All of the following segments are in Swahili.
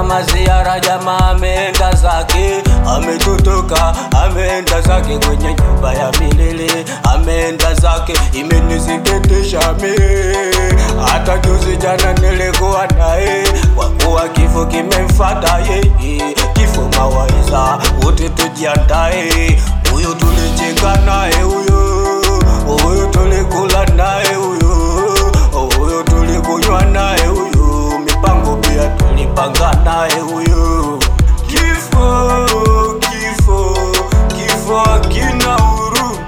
kama ziara, jamaa ameenda zake, ametutoka, ameenda zake kwenye nyumba ya milele, ameenda zake, imenisikitisha mimi. Hata juzi jana nilikuwa naye, kwa kuwa kifo kimemfata yeye, kifo mawaiza, wote tujiandae. Huyu tulicheka naye, huyu huyu tulikula naye, huyu huyu tulikunywa naye, huyu mipango pia tulipanga naye, huyu kifo kifo kifo hakina huruma,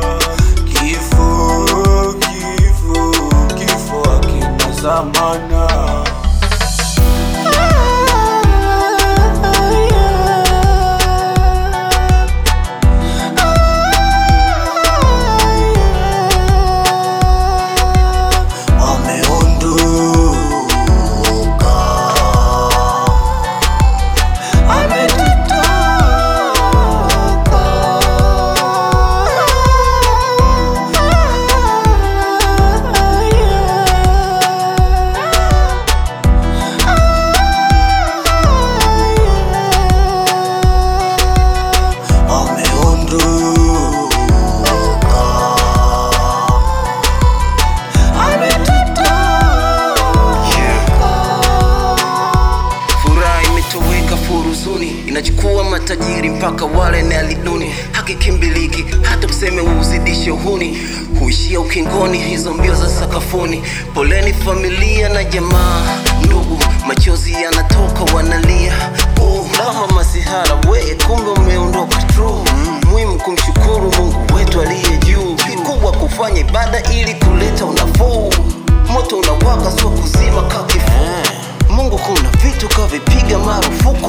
kifo kifo kifo hakina zamana. Ameondoka, ametutoka. Furaha imetoweka furuzuni, inachukua matajiri mpaka wale na liduni. Haki kimbiliki, hata useme uzidishe uhuni, huishia ukingoni hizo mbio za sakafuni. Poleni familia na jamaa, ndugu, machozi yanatoka wanalia. Oh, mama masihara, we kumbe umeondoka true. Muhimu kumshukuru Mungu wetu aliye juu, kikubwa kufanya ibada ili kuleta unafuu. Moto unawaka, sio kuzima kakifuu Mungu kuna vitu kavipiga marufuku